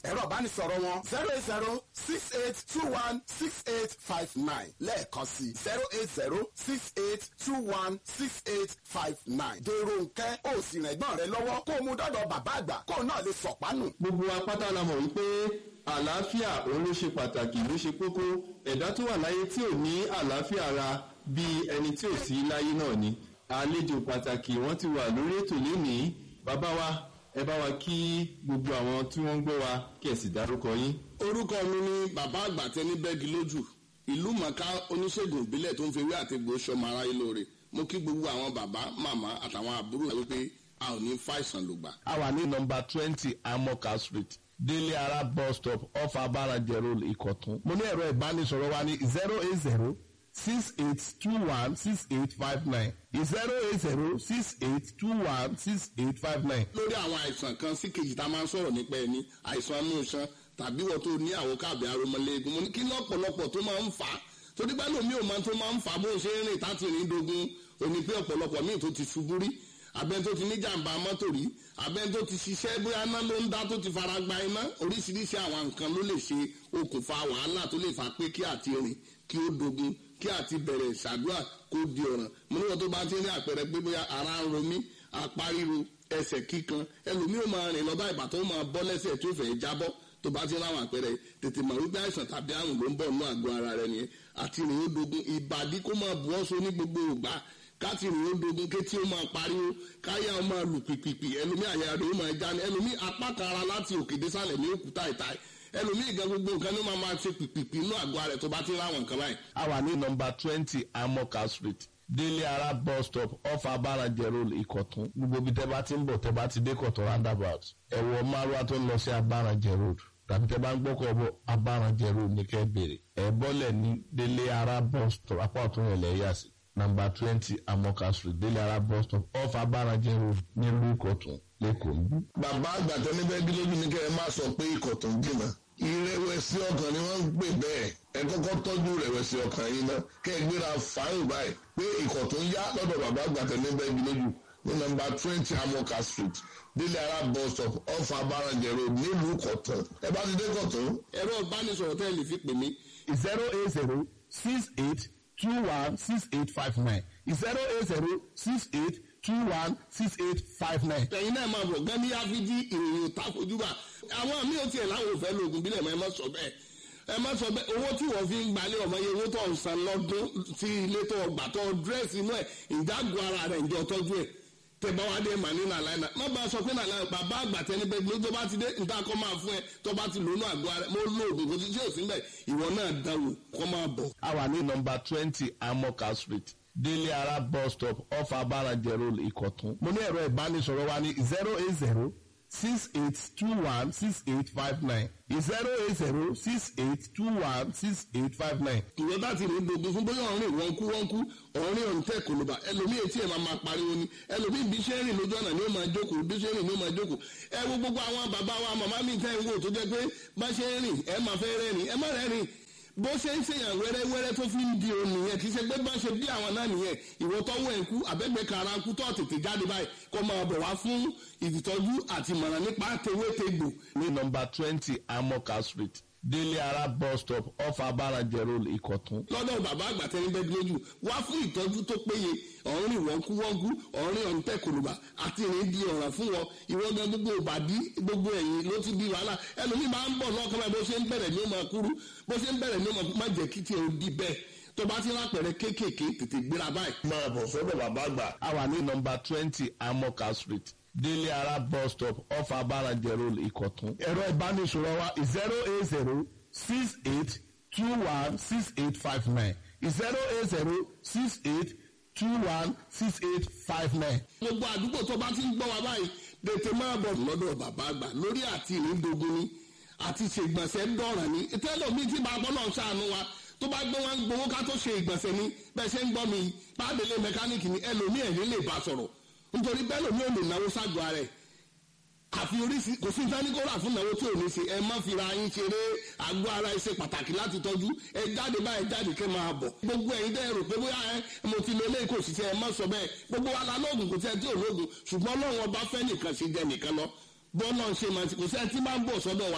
ẹ̀rọ ìbánisọ̀rọ̀ wọn zero eight zero six eight two one six eight five nine lẹ́ẹ̀kan sí zero eight zero six eight two one six eight five nine. dèrò nkẹ́ ó sì rìn ẹ̀gbọ́n rẹ lọ́wọ́ kó o mú dọ́dọ̀ bàbá àgbà kó o náà lè sọ̀pánù. gbogbo wa pátá la mọ̀ wípé àlàáfíà òun ló ṣe pàtàkì ló ṣe kókó ẹ̀dá tó wà láyé tí ò ní àlàáfíà ara bíi ẹni tí ò sí láyé náà ni àlejò pàtàkì wọ́n ti wà lórí ètò lénìí bàbá wa ẹ bá wa kí gbogbo àwọn tí wọ́n ń gbọ́ wa kí ẹ sì dárúkọ yín. orúkọ mi ni bàbá àgbà tẹni bẹ́ẹ̀gì lójú ìlú mọ̀ká oníṣègùn ìbílẹ̀ tó ń fi ewé àti egbò sọmọ aráyé lóore mo kí gbogbo àwọn bàbá màmá àtàwọn àbúrò wípé a ò ní fàìsàn lògbà. a wà ní nọmba twenty amoka street délé ara bus stop off abarajẹ road ìkọ̀tún. mo ní ẹ̀rọ ìbánisọ̀rọ̀ wa ní zero eight zero six eight two one six eight five nine zero eight zero six eight two one six eight five nine. lórí àwọn àìsàn kan sí kejì tá a máa ń sọ̀rọ̀ nípa ẹni àìsàn inú iṣan tàbí wọ́n tó ní àwọn káàbẹ̀ aromọléegun mo ní kí lọ́pọ̀lọpọ̀ tó máa ń fà á torí pé lómi ò máa tó máa ń fà á bó ṣe ń rìn táti rìn dogun òní pé ọ̀pọ̀lọpọ̀ míì tó ti ṣubú rí abẹ́ni tó ti ní jàǹbá mọ́tò rí abẹ́ni tó ti ṣiṣẹ́ bóyá iná ló ń dá tó ti fara gba iná oríṣiríṣi àwọn nǹkan ló lè ṣe okùnfà wàhálà tó lè fà pé kí àti rìn kí ó dogun kí àti bẹ̀rẹ̀ ṣàdúrà kó di ọ̀ràn mo níwọ̀n tó bá ti ní àpẹẹrẹ pé bóyá ara ń ro mí apá ríro ẹsẹ̀ kíkan ẹlòmíì ó máa rìn lọ́ba ìbàtọ́ ó máa bọ́ lẹ́sẹ̀ tí ó fẹ́ jábọ́ tó bá ti láwọn àpẹẹrẹ tètè mọ̀ wípé àìsàn tàbí àrùn ló ń bọ̀ nínú àgọ́ ara rẹ nìyẹn àti rìn ó dogun ìbàdí kó máa bu ọ́sọ ní gbogbo ìgbà káti rìn ó dogun kétí ó máa pariwo káyà ó máa lù pìpìpì ẹlòmíì àyà rẹ̀ ó máa já ní ẹlòmíì apá kan ara láti òkè désàlẹ̀ ní òkúta ìta ẹlòmíì gan gbogbo nǹkan ní ó máa máa ṣe pìpìpì inú àgọ́ ara rẹ̀ tó bá ti láwọn nǹkan báyìí. a wà ní nọmba twenty amoka street délé ara bus stop off abarajẹ road ìkọ̀tún gbogbo ibi tẹ́ bá ti ń bọ̀ tẹ́ bá ti dé kọ̀tún roundabout ẹ̀wọ̀ márùwá tó ń lọ sí abarajẹ road tàbí tẹ́ bá ń gbọ́kọ̀ bọ̀ abarajẹ road ní kẹ́ bèrè ẹ̀ bọ́lẹ̀ ní délé ara bus stop apá ọ̀tún yẹn lẹ̀ yà sí nọmba twenty amoka street délé ara bus stop off abarajẹ road nílùú ìkọ̀tún lẹ́kọ̀ọ́ ń bí. bàbá àgbà tẹni bẹ́ẹ̀ gílógún ní kẹ́ ẹ má sọ pé ikọ̀ tó ń jìnnà ìrẹ̀wẹ̀sì ọkàn ni wọ́n ń pè bẹ́ẹ̀ ẹ kọ́kọ́ tọ́jú ìrẹ̀wẹ̀sì ọkàn yìí ná kẹ́ ẹ gbéra fáyìn báyìí pé ikọ̀ tó ń yá lọ́dọ̀ bàbá àgbà tẹni bẹ́ẹ̀ gílógún ní nọmba twenty amoka street délé ara bus stop off abarajẹ road nílùú kọ̀tún ẹ bá ti dé kọ̀tún. ẹ̀rọ ìbánisọ̀rọ̀ tẹ́ ẹ lè fi pè mí zero eight zero six eight two one six eight five nine zero eight zero six eight two one six eight five nine. ẹ̀yin náà máa bọ̀ gan ní áfíjí ìròyìn òtá fojúbà àwọn míì ò tiẹ̀ láwọn òfẹ́ lóògùn bílẹ̀ mọ́ ẹ má sọ bẹ́ẹ̀ ẹ má sọ bẹ́ẹ̀ owó tí wọ́n fi ń gbalẹ̀ ọmọ yẹn owó tó ń san lọ́dún sí ilé tó gbà tó dírẹ́sì inú ẹ̀ ìdágò ara rẹ̀ ìjọ tọ́jú ẹ̀ tẹ bá wá dé mà ní nàlàyé náà má bá a sọ pé nàlàyé bàbá àgbà tẹni bẹ gbé tó bá ti dé nǹkan kọ́ máa fún ẹ tó bá ti lónú àgọ́ ara mo lo oògùn kò sí tí ò sí bẹ́ẹ̀ ìwọ náà dáwò kọ́ máa bọ̀. a wà ní nọmba twenty amoka street délé ara bus stop off abarajẹ road ìkọ̀tún. mo ní ẹ̀rọ ìbánisọ̀rọ̀ wa ní zero eight zero six eight two one six eight five nine zero eight zero six eight two one six eight five nine. ìwọ bá ti rìn dogun fún bóyá ọ̀rìn wọ́n kú wọ́n kú ọ̀rìn ọ̀rìn tẹ̀ kò ló bá ẹlòmíì etí ẹ̀ máa máa pariwo ni ẹlòmíì bí ṣe ń rìn lójú ọ̀nà ni ó máa jókòó bí ṣe ń rìn ni ó máa jókòó ẹ wo gbogbo àwọn bàbá wa màmá mi tẹ́ ń wò tó jẹ́ pé bá ṣe ń rìn ẹ máa fẹ́ rẹ́rìn ẹ má rẹ́rìn bó ṣe ń ṣèyàn wẹ́rẹ́wẹ́rẹ́ tó fi ń di òun nìyẹn kì í ṣe pé bá ṣe bí àwọn náà nìyẹn ìwọ tọ́wọ́ ẹ̀ kú àbẹ́gbẹ́ kara kú tó tètè jáde báyìí kó máa bọ̀ wá fún ìtọ́jú àti ìmọ̀ràn nípa tewétegbò ní nọmba twenty amoka street délé ara bus stop off abarajẹ road ìkọ̀tún. lọ́dọ̀ bàbá àgbà tẹ́ni bẹ́ẹ̀ lójú wá fún ìtọ́jú tó péye ọ̀rìn wọ́nkúwọ́nkú ọ̀rìn ọ̀ǹtẹ̀ kòlùbà àti ìrìn di ọ̀ràn fún wọn ìwọ gan gbogbo ìbàdí gbogbo ẹ̀yìn ló ti di wàhálà ẹlòmíì máa ń bọ̀ lọ́kàn báyìí bó ṣe ń bẹ̀rẹ̀ ní ó máa kúrú bó ṣe ń bẹ̀rẹ̀ ní ó máa jẹ́ kí tiẹ̀ ó di bẹ́ẹ̀ tó bá ti rápẹ̀rẹ̀ kéékèèké tètè gbéra báyìí. máa bọ̀ sọ́dọ̀ bàbá àgbà. a wà ní nọmba twenty amoka street délé ara bus stop off abarajẹ road ìkọ̀tún. ẹ̀rọ ìbánisọ̀rọ̀ wa zero eight zero six eight two one six eight five nine zero eight zero six eight two one six eight five nine. gbogbo àdúgbò tó bá ti ń gbọ́ wa báyìí tètè máa bọ̀ lọ́dọ̀ bàbá àgbà lórí àti ìrìndogun ni àti ṣègbọ̀nsẹ̀ dọ̀ràn ni tẹ́lọ̀ mi ti máa gbọ́dọ̀ ṣàánú wa tó bá gbé wọn gbowó ká tó ṣe ìgbọ̀nsẹ̀ ni bẹ́ẹ̀ ṣe ń gbọ́ mi pàdélé mẹkáníìkì ni ẹlòmíì ẹ̀rín lè bá sọ̀rọ̀ nítorí bẹ́ẹ̀ lòmíì ò lè náwó ságọ́ ara ẹ̀ àfi oríṣi kò sí ìtánikọ́ra fún ìnáwó tí ò ní ṣe ẹ má fira yín ṣeré àgọ́ ara ẹ ṣe pàtàkì láti tọ́jú ẹ jáde báyìí jáde kẹ́ máa bọ̀ gbogbo ẹ̀yin dẹ́ rò pé bóyá ẹ mo ti lo eléyìí kò sì ṣe ẹ má sọ bẹ́ẹ̀ gbogbo wa la lóògùn kò sí ẹ tí ò lóògùn ṣùgbọ́n ọlọ́run ọba fẹ́ nìkan ṣe jẹ nìkan lọ bọ́ọ̀lọ́ ṣe máa ti kò sí ẹ tí máa ń bọ̀ sọ́dọ̀ wa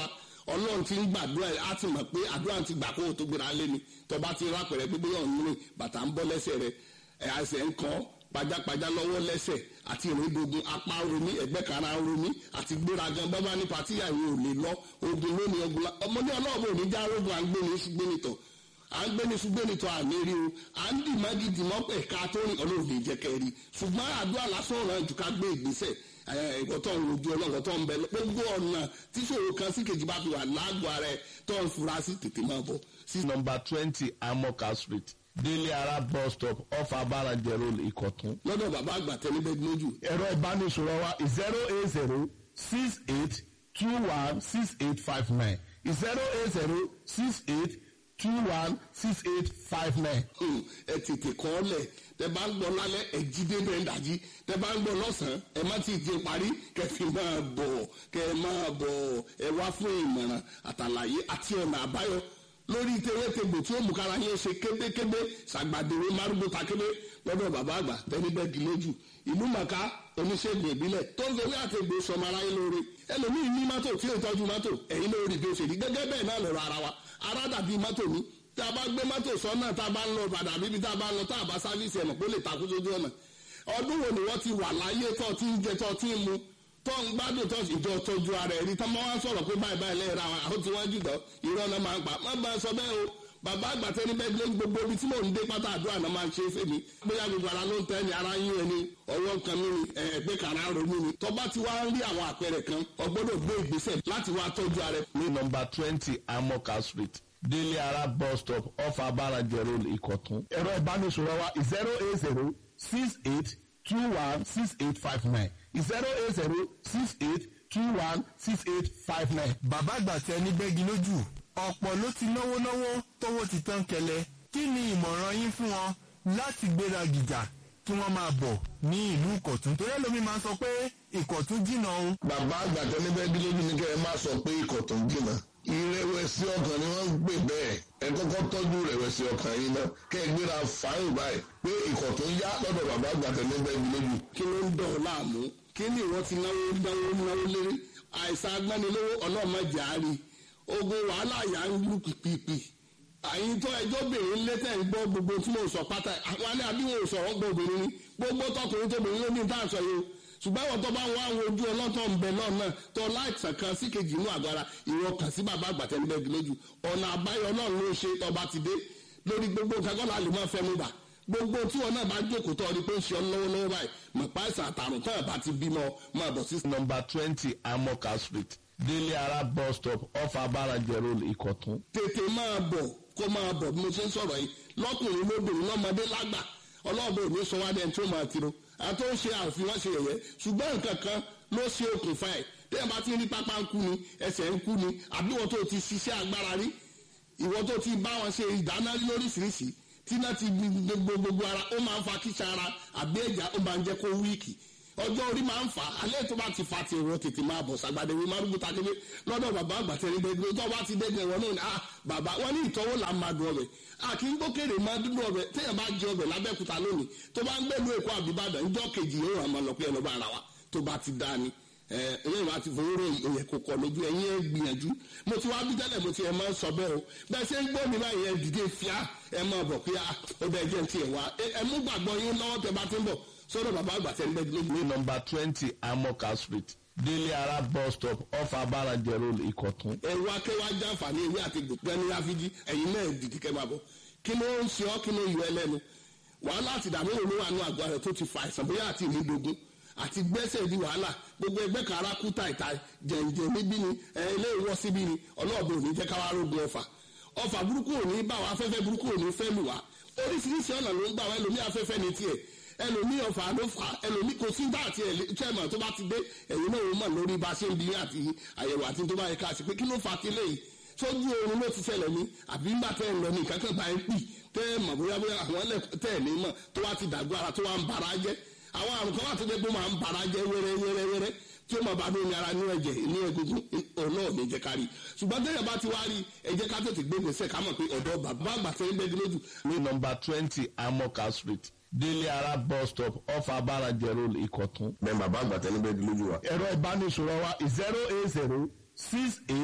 ọlọ́run ti ń gbàdúrà ẹ̀ á ti mọ̀ pé àdúrà ti gbà kó o tó gbéra lé ni tọba ti rápẹ̀rẹ̀ pé bóyá òun rìn bàtà ń bọ́ lẹ́sẹ̀ rẹ̀ ẹ̀ àṣẹ ń kọ́ pajápajá lọ́wọ́ lẹ́sẹ̀ àti ìrìndògùn apá romi ẹ̀gbẹ́ kara romi àti gbéragan bábá ní patíyà yìí ò lè lọ ogun lónìí ogun la ọmọdé ọlọ́ọ̀bù òní já rogun à ń gbé ní ṣùgbẹ́nitọ̀ à ń gbé ní ṣùgbẹ́nitọ̀ àmì rí o à ń dì mági dì mọ́ ẹ̀ka tó rìn ọlọ́run lè jẹ́ kẹ́rì ṣùgbọ́n àdúrà lásán ọ̀ràn jù ká gbé ìgbésẹ̀ ẹ̀kọ́ tó ń rojú ọlọ́run tó ń bẹ gbogbo ọ̀nà tí ṣòro kan sí kejì bá fi wà lágọ̀ọ́ ara ẹ̀ tó ń fura sí tètè máa bọ̀ sí number twenty amoka street délé ara bus stop off abarajẹ road ìkọ̀tún. lọ́dọ̀ bàbá àgbà tẹ́lẹ́bẹ́ lójú ẹ̀rọ ìbánisọ̀rọ̀ wa zero eight zero six eight two one six eight five nine zero eight zero six eight two one six eight five nine. Hmm, ẹ tètè kọ́ ọ lẹ̀ tẹ bá ń gbọ́ lálẹ́ ẹ jí débẹ̀ ń dàjí tẹ bá ń gbọ́ lọ́sàn-án ẹ má ti jẹ parí kẹ fi máa bọ̀ kẹ máa bọ̀ ẹ wá fún ìmọ̀ràn àtàlàyé àti ọ̀nà àbáyọ lórí tewétegbò tí ó mú kára yín ṣe kébékébé ṣàgbàdéwé márùgbó takébé lọ́dọ̀ bàbá àgbà tẹ́nibẹ́gì lójú ìlú màkà oníṣègùn ìbílẹ̀ tó ń fewé àtẹ̀gbò sọmọ aráyé lóore ẹlòmíì ní mọ́tò tí ò tọ́jú mọ́tò ẹ̀yin lórí bí ó ṣe rí gẹ́gẹ́ bẹ́ẹ̀ náà lọ́rọ̀ ara wa ara dàbí mọ́tò ní tá a bá gbé mọ́tò sọ́nà tá a bá ń lọ padà bíbi tá a bá ń lọ tá a bá sáfíìsì ẹ̀mọ̀ pé ó lè takú sójú ọ̀nà ọdún wo ni wọ́n ti wà láyé tó ti ń jẹ tó ti ń mu tó ń gbádùn tó ìjọ tọ́jú ara ẹ̀ rí tó máa ń sọ̀rọ̀ pé báyìí báyìí lẹ́yìn ra àwọn tí wọ́n jùlọ irọ́ náà máa ń pa má bá a sọ bẹ́ẹ̀ o bàbá àgbàtẹ́ ní bẹ́ẹ̀ lé gbogbo ibi tí mò ń dé pátá àdúrà náà máa ń ṣe é fèmí bóyá gbogbo ara ló ń tẹ́ ni ara yín ẹni ọwọ́ kan mi ni ẹgbẹ́ kan ara ronú ni tọ́ba ti wá ń rí àwọn àpẹẹrẹ kan ọgbọ́dọ̀ gbé ìgbésẹ̀ láti wá tọ́jú ara ẹ̀ ní number twenty amoka street délé ara bus stop off abarajẹ road ìkọ̀tún. ẹ̀rọ ìbánisọ̀rọ̀ wa zero eight zero six eight two one six eight five nine zero eight zero six eight two one six eight five nine. bàbá àgbà tẹ ní bẹ́gi lójú ọ̀pọ̀ ló ti náwó náwó tówó ti tán kẹlẹ̀ kí ni ìmọ̀ràn yín fún wọn láti gbéra gìjà kí wọ́n máa bọ̀ ní ìlú ìkọ̀tún torí ẹlòmíì máa ń sọ pé ìkọ̀tún jìnnà o. bàbá àgbà tẹ́lẹ́bẹ́ẹ́dì lójú ní kẹ́ ẹ má sọ pé ikọ̀ tó ń jìnnà ìrẹ̀wẹ̀sì ọkàn ni wọ́n ń pè bẹ́ẹ̀ ẹ kọ́kọ́ tọ́jú ìrẹ̀wẹ̀sì ọkàn yín náà kẹ́ ẹ gbéra fáyìn báyìí pé ikọ̀ tó ń yá lọ́dọ̀ bàbá àgbà tẹ́lẹ́bẹ́ẹ́dì lójú. kí ló ń dọ̀ ọ́ láàmú kí ni ìwọ ti náwó náwó náwó lérí àìsàn agbánilówó ọlọ́mọdé àárí ogun wàhálà yà ń lù pìpìpì àyìn tó ẹjọ́ bèrè létẹ̀ ń gbọ́ gbogbo tí mo sọ pátá àwọn alẹ́ àbí wọn ò sọ̀rọ̀ gbọ́ obìnrin ni gbogbo tọkùnrin tóbìnrin ló ní tá à ń sọ yìí o ṣùgbọ́n àwọn tó bá ń wá àwọn ojú ọlọ́tọ̀ ń bẹ náà náà tó láìsàn kan sí kejì inú àgọ́ ara ìwọ kàn sí bàbá àgbàtẹ́nibẹ́gi lójú ọ̀nà àbáyọ náà ló ṣe tọba ti dé lórí gbogbo nǹkan kọ́lá lè máa fẹnu bà gbogbo tí wọn náà bá jókòó tọ́ ọ ni pé ń ṣe ọ lọ́wọ́lọ́wọ́ báyìí mọ̀ páìsà àtàrùn tó ẹ̀ bá ti bímọ máa bọ̀ sí number twenty amoka street délé ara bus stop off abarajẹ road ìkọ̀tún. tètè máa bọ̀ kó máa bọ̀ bí mo ṣe ń sọ̀rọ̀ yìí lọ́kùnrin lóbìnrin lọ́mọdé lágbà ọlọ́ọ̀bẹ ò ní sọ wá dẹ́n tí ó máa tiro àti ó ń ṣe àfihàn ṣe yẹ̀yẹ́ ṣùgbọ́n nǹkan kan ló ṣe okùnfà ẹ̀ tẹ́yìn bá ti rí pápá ń kú ni ẹsẹ̀ ń kú ni àbí wọ́n tó ti ṣiṣẹ́ agbára rí ìwọ́n tó ti bá wọn ṣe ìdáná rí lóríṣiríṣi tí náà ti gbogbo gbogbo ara ó máa ń fa kíṣà ara àbí ẹ̀já ó máa ń jẹ́ kó wíìkì ọjọ́ orí máa ń fà á alẹ́ tó bá ti fa ti ìwọ tètè máa bọ̀ sàgbàdé wí márùkù takébé lọ́dọ̀ bàbá àgbàtẹ́ ní gbẹgbẹ tó bá ti dẹ́gbẹ̀ wọn náà ni ah bàbá wọn ní ìtọ́wò là ń máa dùn ọbẹ̀ a kì í gbókèrè máa dúdú ọbẹ̀ téèyàn bá jẹ ọbẹ̀ lábẹ́kúta lónìí tó bá ń gbẹ̀lú èkó àbíbàdàn ńjọ́ kejì yóò hàn máa lọ pé ẹ lọ bá ara wa tó bá ti dá ni ẹ̀yìn wa ti fowó rò òye kò kọ̀ lójú ẹ̀yìn ẹ̀ gbìyànjú mo ti wá bí tẹ́lẹ̀ mo ti ẹ̀ máa ń sọ bẹ́ẹ̀ o bẹ́ẹ̀ ṣe ń gbọ́ mi báyìí ẹ̀ dìde fíà ẹ̀ máa bọ̀ pé ó bẹ́ẹ̀ jẹ́ ti ẹ̀ wá ẹ̀ mú gbàgbọ́ yín lọ́wọ́ tẹ bá ti ń bọ̀ sọ́dọ̀ bàbá àgbà tẹ́ ń bẹ́ẹ̀ lójú. ní number twenty amoka street délé ara bus stop off abarajẹ road ìkọ̀tún. ẹ̀rù akẹ́wà jàǹfààní ewé àti gbẹ̀ni ráfíjì ẹ̀yin náà dìde kẹ́ máa bọ̀ kí ló ń ṣe ọ́ kí ló yọ ẹlẹ́nu wàhálà àti ìdààmú òun ló wà ní àgọ́ rẹ̀ tó ti fa àìsàn bóyá àti ìmúdogun àti gbẹ́sẹ̀ di wàhálà gbogbo ẹgbẹ́ kan ara kú tàìtà jẹ̀ǹjẹ̀ níbí ni ilé ìwọ́ síbí ni ọlọ́ọ̀bẹ òní jẹ́ káwá rógun ọfà ọfà burúkú òní bá wa afẹ́fẹ́ burúkú òní fẹ́ lù wá oríṣiríṣi ọ̀nà ló ń gbà wá ẹlòmí afẹ́fẹ́ ní tiẹ̀ ẹlòmí ọfà ló fà ẹlòmí kò sí dá àti chairman tó bá ti dé ẹ̀yìn náà wọ́n mọ̀ lórí bá ṣe ń bi àti àyẹ̀wò àti tó bá yẹ ká sí pé kí ló fà kí léyìí sójú oorun ló ti ṣẹlẹ̀ ní àbí ńgbà tẹ́ ẹ̀ lọ ní ìkákan bá ń pì tẹ́ ẹ̀ mọ̀ bóyá bóyá àwọn ẹlẹ́ tẹ́ ẹ̀ ní mọ̀ tó wá ti dàgbọ́ ara tó wá ń bara jẹ́ àwọn àrùn kan wà tó dé pé máa ń bara jẹ́ wẹ́rẹ́ wẹ́rẹ́ wẹ́rẹ́ tí ó máa bá lómi ara ní ẹ̀jẹ̀ ní egungun ọ̀nà ò ní jẹ́ ká rí ṣùgbọ́n tẹ́yẹ̀ bá ti wá rí ẹ jẹ́ ká tètè gbé gbèsè ká mọ̀ pé ọ̀dọ́ bàbá àgbà tẹ́ ń bẹ́ẹ̀ lójú. ní number twenty amoka street délé ara bus stop off abarajẹ road ìkọ̀tún. bẹ́ẹ̀ bàbá àgbà tẹ́lẹ́bẹ́ẹ́dì lójú wa. ẹ̀rọ ìbánisọ̀rọ̀ wa zero eight zero six eight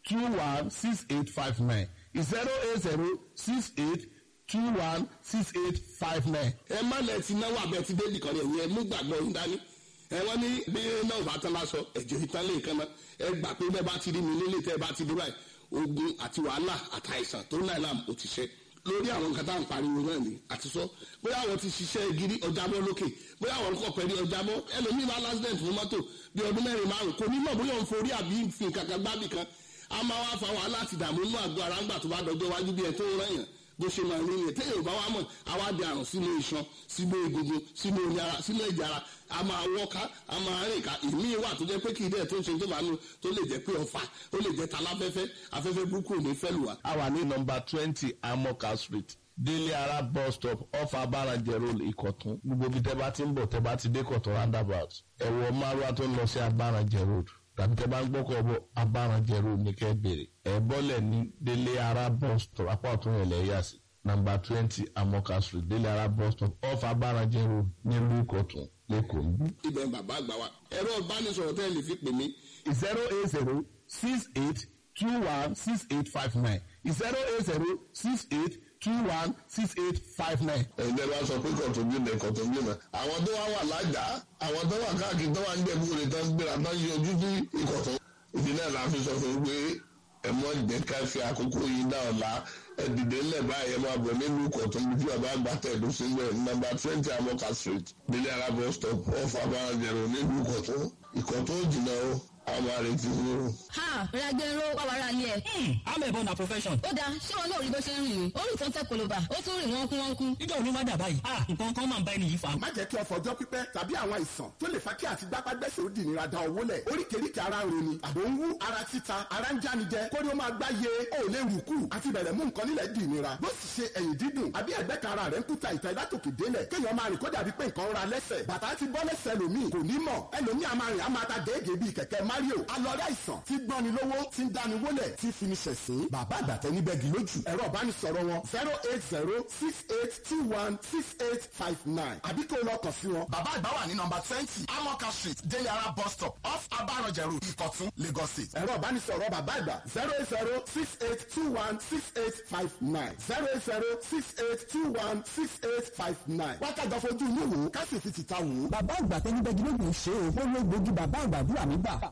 two one six eight five nine zero eight zero six eight two one six eight five nine. ẹ má lẹ ti náwó abẹ ti dé nìkan rẹ yẹn mú gbàgbọ́ yín dání ẹ wọ́n ní bí náà bá tán lásọ ẹ̀jẹ̀ ìtàn lè kan náà ẹ gbà pé bẹ́ẹ̀ bá ti rí mi nílé tẹ́ ẹ bá ti dé báyìí ogun àti wàhálà àtàìsàn tó náà làm ó ti ṣe lórí àwọn nǹkan tá à ń pariwo náà ni àti sọ bóyá àwọn ti ṣiṣẹ́ gidi ọjàbọ lókè bóyá àwọn kọ̀ pẹ̀lú ọjàbọ ẹlòmíì bá lásìdẹ̀ntì fún mọ́tò bí ọdún mẹ́rin márùn kò ní mọ̀ bóyá òun forí àbí fi nǹkan kan gbábì kan a máa wá fa wàhálà àti ìdààmú inú àgọ́ ara ńgbà tó bá dọjọ́ iwájú bí ẹ tó ń rẹ̀yàn bó ṣe máa rí yẹn téèyàn bá wá mọ̀ àwa di àrùn sínú iṣan sínú egungun sínú omi ara sínú ẹ̀jẹ̀ ara a máa wọ́ká a máa rìn ká ìmí wà tó jẹ́ pé kì í dẹ̀ tó ń ṣe tó bá nu tó lè jẹ́ pé ọ̀fà ó lè jẹ́ taláfẹ́fẹ́ afẹ́fẹ́ burúkú ò ní fẹ́ lù wá. a wà ní nọmba twenty amoka street délé ara bus stop off abarajẹ road ìkọ̀tún gbogbo ibi tẹ́ bá ti ń bọ̀ tẹ́ bá ti dé kọ̀tún roundabout ẹ̀wọ̀ márùwá tó ń lọ sí abarajẹ road tàbí tẹ́ bá ń gbọ́kọ̀ bọ̀ abarajẹ road ní kẹ́ bèrè ẹ̀ bọ́lẹ̀ ní délé ara bus stop apá ọ̀tún yẹn lẹ́ yà sí nọmba twenty amoka street délé ara bus stop off abarajẹ road nílùú ìkọ̀tún lẹ́kọ̀ọ́ níbí. ibẹ̀ ń bàbá àgbà wa ẹ̀rọ ìbánisọ̀rọ̀ tẹ́ ẹ lè fi pè mí zero eight zero six eight two one six eight five nine zero eight zero six eight two one six eight five nine. ẹ̀jẹ̀ bá sọ pé kọ̀tún bí nà kọ̀tún bí nà àwọn tó wá wà lájà àwọn tó wà káàkiri tó wà ń jẹ̀bú rẹ̀ tó ń gbéra tó ń yí ojú sí ìkọ̀tún. ìdí náà la fi sọ fún un pé ẹ mọ ìjẹ́ ká fi àkókò yìí dá ọ̀la ẹ dìde ńlẹ̀ báyìí ẹ máa bọ̀ nínú ìkọ̀tún bí tí bàbá àgbà tẹ̀dó sílẹ̀ nọ́mbà twenty amoka street délé arábọ̀ stop off abáranjẹ̀rò nínú ìkọ̀tún ìkọ̀tún ò jìnnà o àwọn àrètí ni o. ha ragbero wàwàrà ni ẹ. amẹ̀bọ na profession. ó dáa ṣé wọn náà rí bó ṣe ń rìn ní orí tó ń tẹ koloba ó tún rìn wọ́n kú wọ́n kú. níjọ́ olú má dà báyìí. ah nǹkan kan máa ń bá ẹni yìí fa. má jẹ́ kí ọ̀fọ̀ ọjọ́ pípẹ́ tàbí àwọn àìsàn tó lè fa kí àti gbápágbẹ́sẹ̀ ó dì nira da owó lẹ̀ oríkèéríkèé ara ń roni àbò ń wú ara títa ara ń jánijẹ kórí ó máa gbá ye ó lè rù kù àti bẹ̀rẹ̀ mú nǹkan nílẹ̀ dì nira bó sì ṣe ẹ̀yìn dídùn àbí ẹ̀gbẹ́ kan ara rẹ̀ ń kúta ìta ìdátòkè délẹ̀ kéèyàn máa rìn kó dàbí pé nǹkan ra lẹ́sẹ̀ bàtà ti bọ́ lẹ́sẹ̀ lòmíì kò ní mọ̀ ẹlòmíì a máa rìn a máa ta gèégèé bíi kẹ̀kẹ́ mario alọ́rẹ́ àìsàn tí gbọ́ni lówó tí ń dáni wólẹ̀ tí fini ṣẹ̀sín bàbá àgbàtẹ́ níbẹ̀ gì lójú ẹ̀rọ ìbánisọ̀rọ̀ wọn zero eight zero six eight two one six eight five nine àbí kó lọ kàn sí wọn. bàbá àgbà wà ní nọmba twenty amoka street delara bus stop off abarọ̀jẹ̀ road ìkọ̀tún lagos state. ẹ̀rọ ìbánisọ̀rọ̀ bàbá àgbà zero eight zero six eight two one six eight five nine zero eight zero six eight two one six eight five nine. wákàtí ọ̀fọ̀jú inú wò ó ká sì fi tìta wò ó. bàbá àgbà tẹni bẹ́ẹ̀ gílógún ṣe o ó ló gbòógì bàbá àgbàdúrà mi gbà.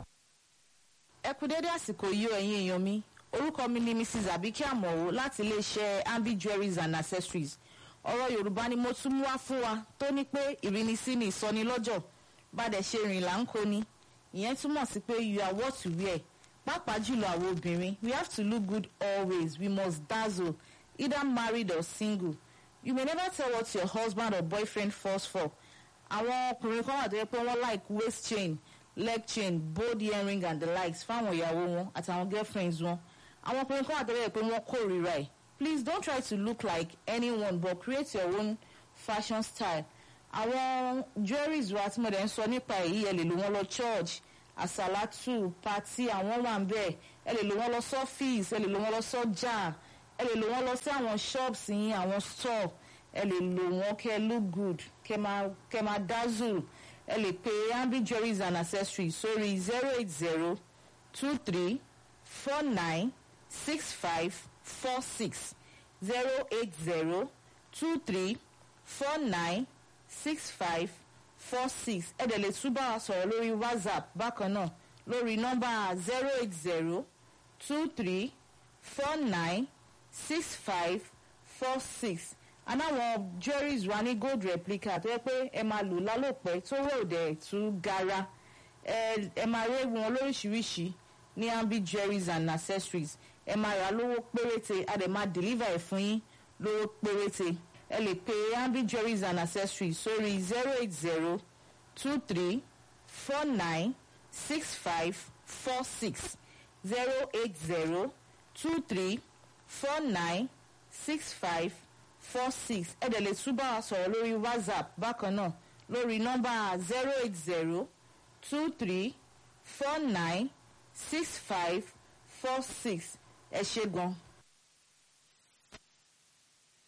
ẹ kú dédé àsìkò yìí o ẹ̀yin èèyàn mi orúkọ mi ni mrs abike amọ̀wò láti iléeṣẹ́ ambi jewelries and accessories ọ̀rọ̀ yorùbá ni mo tún mú wá fún wa tó ní pé ìrínisí ni ìsọnilọ́jọ̀ bàdẹ̀ ṣe rìn là ń kó ni ìyẹn túmọ̀ sí pé you are what you wear pàápàá jùlọ àwọn obìnrin we have to look good always we must dazzle either married or single you may never tell what your husband or boyfriend falls for àwọn ọkùnrin kan wà tó yẹ pé wọ́n like waist chain leg chain bold earring and the likes fáwọn ìyàwó wọn àtàwọn girlfriends wọn àwọn ọkùnrin kan wà tó yẹ pé wọ́n kórìíra ẹ̀ please don't try to look like anyone but create your own fashion style àwọn jewelries wa tí mo dẹ̀ ń sọ nípa èyí ẹ lè lò wọ́n lọ church àsàlátù pati àwọn wà ń bẹ̀ ẹ lè lò wọ́n lọ sọ́fíìsì ẹ lè lò wọ́n lọ sọ́jà ẹ lè lò wọ́n lọ sí àwọn shops yín àwọn store ẹ lè lò wọ́n kẹ́ look good kẹ́ máa kẹ́ máa dazzle ẹ lè pe ambi jewelries and accessories sórí zero eight zero two three four nine six five four six zero eight zero two three four nine six five four six ẹ dẹ̀ lè tún bá wa sọ̀rọ̀ lórí whatsapp bákan náà lórí nọ́mbà zero eight zero two three four nine six five four six anáwọn jewelries wa ní gold replica tó yẹ pé ẹ máa lò lálòpẹ́ tó wò dẹ̀ tún gara ẹ ẹ máa rí wọn lóríṣiríṣi ní ambi jewelries and accessories ẹ máa rà lówó péréte a dẹ̀ máa deliver ẹ̀ fún yín lówó péréte ẹ lè pe ambi jewelries and accessories sórí zero eight zero two three four nine six five four six zero eight zero two three four nine six five four six ẹ dẹ̀ lè tún bá wa sọ̀rọ̀ lórí whatsapp bákan náà lórí nọ́mbà zero eight zero two three four nine six five four six ẹ ṣe gan.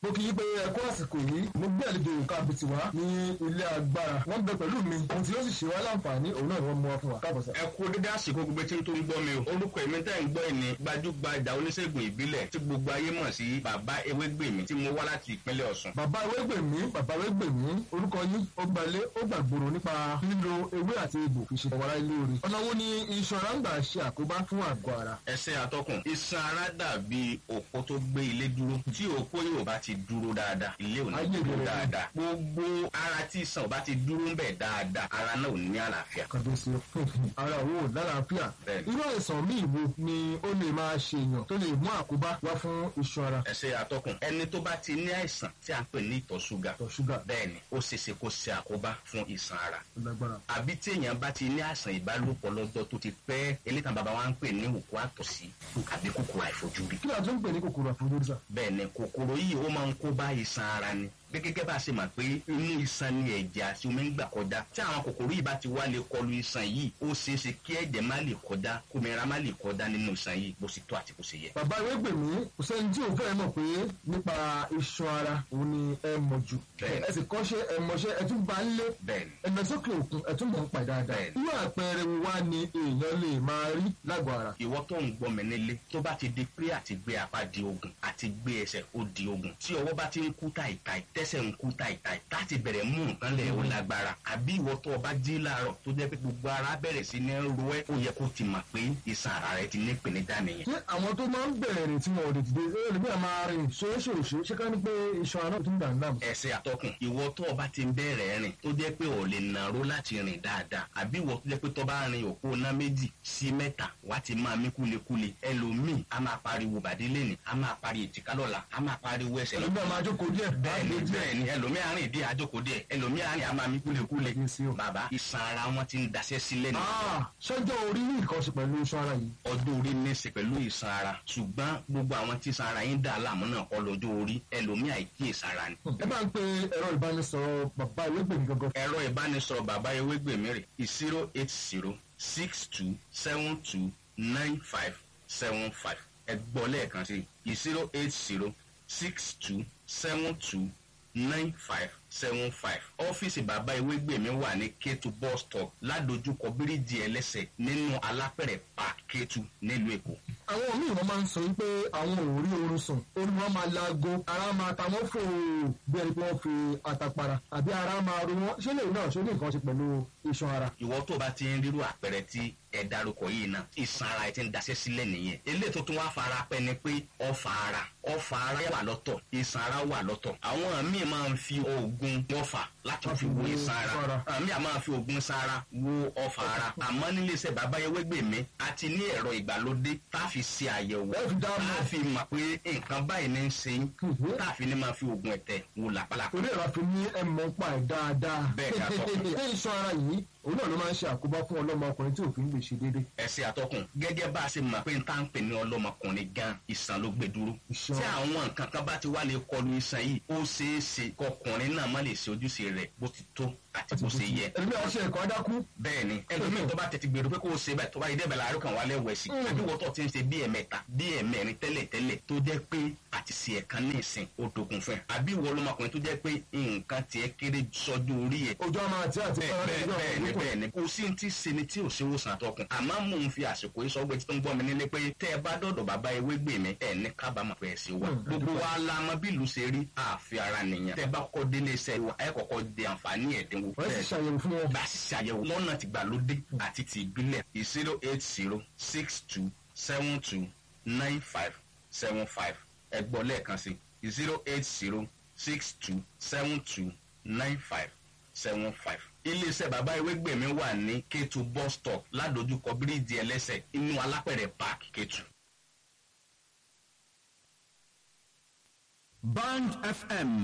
mo kì í pé ẹkú àsìkò yìí mo gbé àlejò nǹkan àbìtì wá ní ilé agbára wọ́n bẹ pẹ̀lú mi ohun tí yóò sì ṣe wá láǹfààní òun náà ni wọ́n mú wá fún wa káàbọ̀ sá. ẹ kú dédé àsìkò gbogbo tí n tó ń gbọ́ mi o orúkọ èmi tẹ́ ń gbọ́ ẹ̀ ní gbajúgbajà oníṣègùn ìbílẹ̀ tí gbogbo ayé mọ̀ sí bàbá ewégbèmí tí mo wá láti ìpínlẹ̀ ọ̀sùn. bàbá ewégbèmí bàbá ewégbèmí orúkọ yín ó gbalé ó gbàgbòrò nípa lílo ewé àti egbò fi ṣe ọ̀wárá ilé orí ọ̀nà wo ni ìṣọ̀rá ń gbà ṣe àkóbá fún àgọ́ ara. ẹsẹ̀ atọ́kùn iṣan ara dàbí òpó tó gbé ilé dúró tí òpó yóò bá ti dúró dáadáa ilé ò ní Ayé dúró ìbẹ̀rẹ̀ dáadáa gbogbo ara tí iṣan ò bá ti dúró ń bẹ̀ dáadáa ara náà ò ní àlàáfíà. kàdéṣe ara wo lálàáfíà Bẹ́ẹ̀ni. irú àìsàn míì wo ni ó lè máa ṣe èèyàn tó lè mú àkóbá wá fún iṣan ara. ẹsẹ̀ atọ́kùn ẹni tó bá ti ní àìsàn tí a ń pè ní ìtọ̀ ṣúgà ìtọ̀ ṣúgà bẹ́ẹ̀ni ó ṣeéṣe kó ṣe àkóbá fún iṣan ara lágbára. àbí tí èèyàn bá ti ní àìsàn ìbálòpọ̀ lọ́jọ́ tó ti pẹ́ elétàn bàbá wa ń pè ní òkú àtọ̀sí àbí kòkòrò àìfojúrí. kí ni a tún ń pè ní kòkòrò àfojúrí sá. bẹ́ẹ̀ ni kòkòrò yìí ó máa ń kó bá iṣan ara ni bí gẹ́gẹ́ bá a ṣe mọ̀ pé inú iṣan ni ẹ̀jẹ̀ àti omi ń gbà kọjá tí àwọn kòkòrò yìí bá ti wá lè kọlu iṣan yìí ó ṣeé ṣe kí ẹ̀jẹ̀ má lè kọjá kómìnira má lè kọjá nínú iṣan yìí bó ṣe tó àti bó ṣe yẹ. bàbá ewégbèmí kò sẹ́ni tí òun fẹ́ mọ̀ pé nípa iṣan ara òun ni ẹ mọ̀ jù. Bẹ́ẹ̀ni. ẹ sì kọ́ṣẹ́ ẹ mọṣẹ́ ẹ tún bá ń lé bẹ́ẹ̀ni ẹ lọ sókè òkun ẹ tún mọ̀ ń pa dáadáa. Bẹ́ẹ̀ni. irú àpẹẹrẹ wo wá ni èèyàn lè máa rí lágọ̀ọ́ ara. ìwọ tó ń gbọ́ mi nílé tó bá ti di pé àti gbé apá di ogun àti gbé ẹsẹ̀ ó di ogun tí ọwọ́ bá ti ń kú tàìtàì tẹ́sẹ̀ ń kú tàìtàì láti bẹ̀rẹ̀ mú nǹkan lẹ̀ ó lágbára àbí ìwọ tó o bá jí láàárọ̀ tó jẹ́ pé gbogbo ara bẹ̀rẹ̀ sí ní ro ẹ́ ó yẹ kó ti mọ̀ pé iṣan ara rẹ ti ní ìpèníjà nìyẹn. ṣé àwọn tó máa ń bẹ̀rẹ̀ rìn tí wọn ò lè dìde ṣé ẹlòmíì á máa rìn ṣoṣooṣo ṣé ká ní pé iṣan ara tó ń dà ń dàmú. ẹsẹ̀ àtọkùn ìwọ tó o bá ti ń bẹ̀rẹ̀ rìn tó jẹ́ pé ò lè nàró láti rìn dáadáa àbí ìwọ tó jẹ́ pé tó bá rin òpó ná méjì sí mẹ́ta wá ti máa mí kúlekúle ẹlòmíì á máa pariwo bàdí lẹ́nì á máa pariwo ètìká lọ́la á máa pariwo ẹsẹ̀ ẹlòmíì á máa jókòó díẹ̀ bẹ́ẹ̀ni bẹ́ẹ̀ni ẹlòmíì àárín ìdí àjòkó díẹ̀ ẹlòmíì àárín àmà mi kúlekúle bàbá iṣan ara wọn ti ń daṣẹ́ sílẹ̀ ní Ah, ṣọjọ́ orí ní nǹkan ṣe pẹ̀lú iṣan ara yìí. ọdún orí ní í ṣe pẹ̀lú ìsan ara ṣùgbọ́n gbogbo àwọn tí ìsan ara yín dà láàmú náà kọ́ lọ́jọ́ orí ẹlòmíì àìkíyèsí ara ni. ẹ bá ń pe ẹ̀rọ ìbánisọ̀rọ̀ bàbá ewégbèmí gangan. ẹ̀rọ ìbánisọ̀rọ̀ bàbá ewégbèmí rè zero eight zero six two seven two nine five seven five ẹ gbọ́ lẹ́ẹ̀kan sí zero eight zero six two seven two nine five seven five ọ́fíìsì bàbá ewégbèmí wà ní kétu bus stop ládojúkọ bíríìjì ẹlẹ́sẹ̀ nínú alápẹ̀rẹ̀ park kétu nílùú èkó. àwọn míì wọn máa ń sọ wípé àwọn ò rí oorun sùn orí wọn máa laago ara máa ta wọn fò bí ẹni pé wọn fi àtàpàrà àbí ara máa ro wọn ṣé lè náà ṣe ní nǹkan ṣe pẹ̀lú iṣan ara. ìwọ tó bá ti ń rírú àpẹẹrẹ tí ẹ dárúkọ yìí náà ìsan ara ẹ ti ń daṣẹ́ sílẹ̀ nìyẹn eléyìí tó tún wá fara pẹ́ ni pé ọfà ara ọfà ara wà lọ́tọ̀ ìsan ara wà lọ́tọ̀ àwọn míì máa ń fi oògùn ọfà láti fi wo ìsan ara àmì àmọ́ máa fi oògùn ìsan ara wo ọfà ara àmọ́ nílé iṣẹ́ bàbá Ewégbèmí a ti ní ẹ̀rọ ìgbàlódé tá a fi ṣe àyẹ̀wò tá a fi mọ̀ pé nǹkan báyìí ní í ṣe yín tá a fi ní máa fi oògùn ẹ̀tẹ̀ wo làpálàpá. torí ẹ̀rọ àfi ní ẹ̀mọ́ pa ẹ̀ dáadáa. Bẹ́ẹ̀ ni àtọkùn. ṣé iṣan ara yìí òun náà ló máa ń ṣe àkóbá fún ọlọ́mọ ọkùnrin tí òfin lè ṣe déédéé. ẹsẹ̀ àtọkùn gẹ́gẹ́ bá a ṣe mọ̀ pé n tá ń pè ní ọlọ́mọkùnrin gan ìsàn ló gbé dúró. tí àwọn nǹkan kan bá ti wá lè kọlu ìsàn yìí ó ṣeé ṣe kọkùnrin náà má lè ṣe ojúṣe rẹ̀ bó ti tó àti bó ṣe yẹ. ẹlòmíì àwọn ṣe ẹ̀kọ́ adákú. bẹ́ẹ̀ni ẹlòmíì tó bá tètè gbèrò pé kó o ṣe bẹ́ẹ̀ tó bá yẹ débẹ̀ láàárọ̀ kan wà lẹ́wọ̀ ẹ̀sìn Mm. àbí wọ́n tó ti ń ṣe bí ẹ̀mẹ́ta bí ẹ̀mẹ́rin tẹ́lẹ̀ tẹ́lẹ̀ tó jẹ́ pé àti ṣe ẹ̀kan ní ìsìn ó dogun fún ẹ àbí ìwọ ọlọ́mọkùnrin tó jẹ́ pé nǹkan tiẹ̀ kéré sọ́jú orí ẹ̀ ojú ọmọ àti àti bẹ́ẹ̀ bẹ́ẹ̀ bẹ́ẹ̀ bẹ́ẹ̀ ni kò sí ti ṣe ni tí ò ṣe wòsàn àtọkùn àmọ́ mò ń fi àsìkò yìí sọ́gbẹ́ tí tó ń gbọ́ mi nílé pé tẹ́ ẹ bá dọ̀dọ̀ bàbá Ewégbèmí ẹ̀ ní kábàámọ̀ pé ẹ̀ ṣe wà gbogbo wa la mọ bí ìlú ṣe rí àfi ara nìyẹn tẹ́ ẹ bá kọ́kọ́ délé iṣẹ́ wa ẹ kọ́kọ́ di àǹfààní ẹ̀dínwó wọ́n sì ṣàyẹ̀wò fún wọn. bá a sì ṣàyẹ̀wò lọ́nà tìgbàlódé àti ti ìbílẹ̀ zero eight zero six two seven two nine five seven five ẹ gbọ́ lẹ́ẹ̀kan sí zero eight zero six two seven two nine five seven five. iléeṣẹ́ bàbá Ewégbèmí wà ní Kétu bus stop ládojúkọ bíríìjì ẹlẹ́sẹ̀ inú alápẹ̀rẹ̀ park Kétu. Band FM